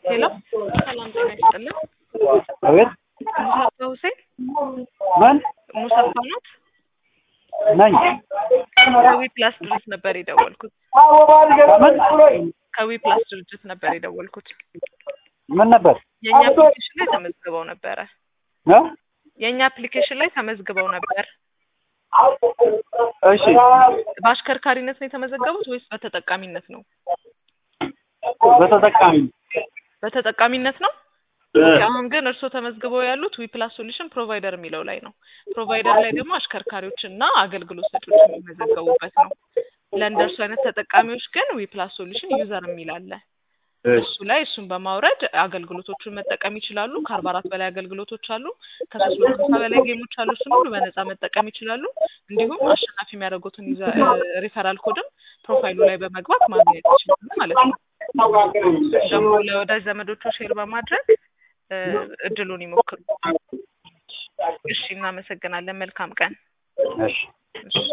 ሄሎ ሰላም ጤና ይስጥልን። አቤት ሙሳፋ ሁሴን ማን ሙሳፋ ኖት? ነኝ? ከዊ ፕላስ ድርጅት ነበር የደወልኩት። ከምን ከዊ ፕላስ ድርጅት ነበር የደወልኩት። ምን ነበር? የእኛ አፕሊኬሽን ላይ ተመዝግበው ነበረ። እ? የእኛ አፕሊኬሽን ላይ ተመዝግበው ነበር። እሺ በአሽከርካሪነት ነው የተመዘገቡት ወይስ በተጠቃሚነት ነው? በተጠቃሚ በተጠቃሚነት ነው። እ፣ አሁን ግን እርስዎ ተመዝግበው ያሉት ዊ ፕላስ ሶሉሽን ፕሮቫይደር የሚለው ላይ ነው። ፕሮቫይደር ላይ ደግሞ አሽከርካሪዎች እና አገልግሎት ሰጪዎች የሚመዘገቡበት ነው። ለእንደርሱ አይነት ተጠቃሚዎች ግን ዊ ፕላስ ሶሉሽን ዩዘር የሚል አለ። እሱ ላይ እሱን በማውረድ አገልግሎቶቹን መጠቀም ይችላሉ። ከአርባ አራት በላይ አገልግሎቶች አሉ። ከሶስት መቶ ሀምሳ በላይ ጌሞች አሉ። እሱን ሁሉ በነፃ መጠቀም ይችላሉ። እንዲሁም አሸናፊ የሚያደርጉትን ዩዘ- ሪፈራል ኮድም ፕሮፋይሉ ላይ በመግባት ማግኘት ይችላሉ ማለት ነው። ደግሞ ለወዳጅ ዘመዶቹ ሼር በማድረግ እ፣ እድሉን ይሞክሩ። እሺ፣ እናመሰግናለን። መልካም ቀን። እሺ እሺ።